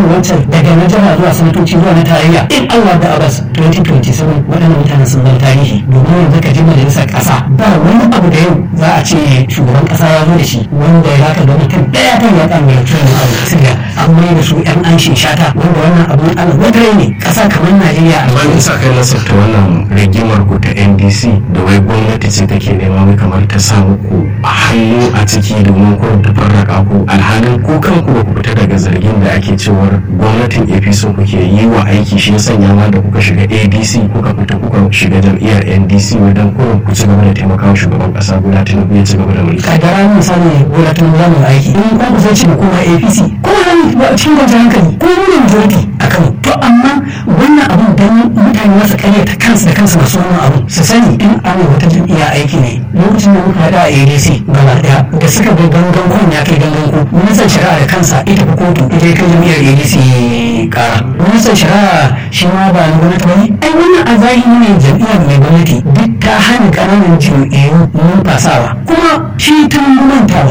kan wancan daga na jiha zuwa sanatoci zuwa na tarayya in Allah da Abbas 2027 waɗannan mutanen sun zama tarihi domin yanzu ka ji majalisar ƙasa ba wani abu da yau za a ce shugaban ƙasa ya zo da shi wanda ya zaka ga mutum ɗaya kan ya kan mai tunan abu sirya an mai da su ƴan an shata wanda wannan abu Allah wadare ne ƙasa kamar Najeriya a amma sa kai nasarta wannan rigimar ku ta ndc da wai gwamnati ce take nema wai kamar ta sa muku a hannu a ciki domin ku ta farraka ku alhalin ku kanku ba ku fita daga zargin da ake cewar gwamnatin apc kuke yi wa aiki shi ya sanya ma da kuka shiga adc kuka fita kuka shiga jam'iyyar ndc wajen kurin ku ci gaba da taimakawa shugaban kasa guda tinubu ya ci gaba da mulki kadara misali gona ta za mu aiki in ko ku sai ce kuma apc ko nan cikin kwanciyar hankali ko mu ne majority a kano to amma wannan abun dan mutane masu karyata kansu da kansu masu wannan abu su sani in arewa ta jam'iyya aiki ne lokacin da muka haɗa a adc gaba ɗaya da suka ga gangan kun ya kai gangan ku ministan shari'a da kansa ita fi kotu ita ya kai jam'iyyar adc kara ministan shari'a shi ma ba na gwamnati ba ne ai wannan a zahiri ne jam'iyyar mai gwamnati duk ta hana ƙananan jam'iyyu numfasawa kuma shi ta mantawa